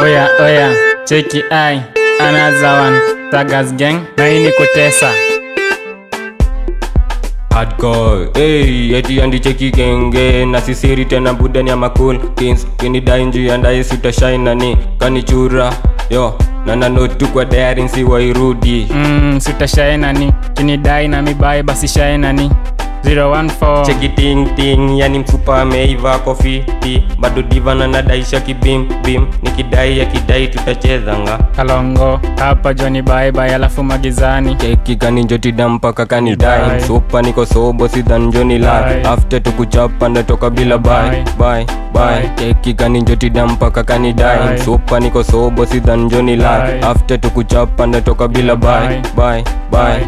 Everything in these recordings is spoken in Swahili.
Oya oya, cheki ai, another one. Tagas gang, na hii ni kutesa. hardcore hey, eti andicheki kenge na sisiri tena budani ya makul kings kinidai njuu ya ndai sutashainani kanichura yo nananotu kwa daring si wairudi Mm, sitashaenani, kinidai na mibai basi shaenani. 014 cheki ting ting yani mfupa ameiva kofiti bado diva na nadaisha kibim bim nikidai akidai tutachezanga Kalongo, hapa Johnny bye bye alafu magizani. keki kaninjotida mpaka kanidai Bye. supa niko sobo sidhanjoni la Bye. after tukuchapa ndatoka bila bye Bye. bye bye Bye. keki kaninjotida mpaka kanidai Bye. supa niko sobo sidhanjoni la Bye. after tukuchapa ndatoka bila bye Bye. bye bye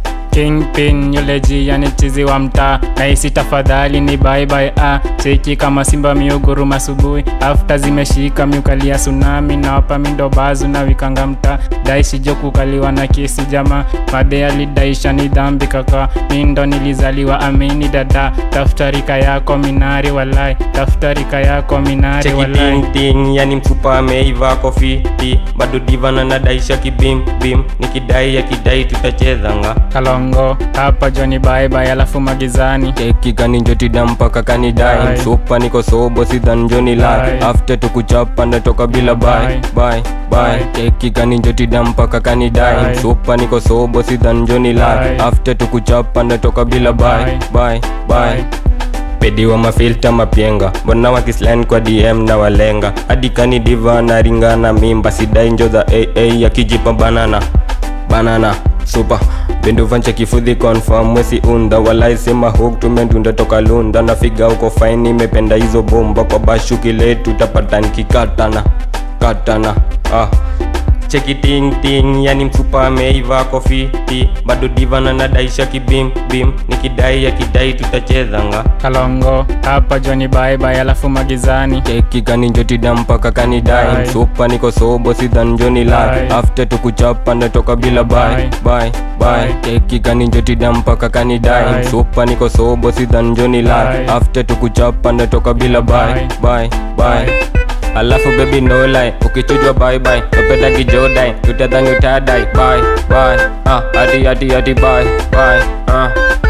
Kingpin yule yani chizi wa mtaa naisi tafadhali ni bye bye ah cheki kama simba miuguruma asubuhi after zimeshika miukalia tsunami na wapa mindo bazu na wikanga mtaa daishi jo kukaliwa na kesi jama madhe alidaisha ni dhambi kaka mindo nilizaliwa amini dada tafuta rika yako minari walai tafuta rika yako minari cheki walai ting ting yani mfupa ameiva kofiti bado diva na nadaisha kibim bim nikidai akidai tutachezanga kalongo hapa joni bye bye alafu magizani keki kaninjotida mpaka kanidai Bye. supa niko sobo sidhanjoni la Bye. after tukuchapa ndatoka bila bye Bye. bye bye Bye. keki kaninjotida mpaka kanidai Bye. supa niko sobo sidhanjoni la Bye. after tukuchapa ndatoka bila bye Bye. bye bye pedi wa mafilta mapyenga mbona wakislan kwa dm na walenga hadi kani diva na ringa na mimba sidai njo za aa yakijipa banana banana supa binduvanche kifudhi confirm mwesi unda walaisema huk tumendunda toka lunda na figa uko faini imependa hizo bomba kwa bashuki letu tapata nikikatana katana ah cheki ting ting yani mfupa ameiva kofiti bado diva na nadaisha kibim bim nikidai akidai tutachezanga kalongo hapa joni bye bye alafu magizani keki kaninjotida mpaka kanidai Bye. supa niko sobo sidhanjoni la Bye. after tukuchapa ndatoka bila bye Bye. bye bye Bye. keki kaninjotida mpaka kanidai Bye. supa niko sobo sidhanjoni la Bye. after tukuchapa ndatoka bila bye Bye. bye bye alafu baby no lie ukichujwa bye bye tupenda kijodai tutadhani utadai bye bye ah hadi hadi hadi bye bye ah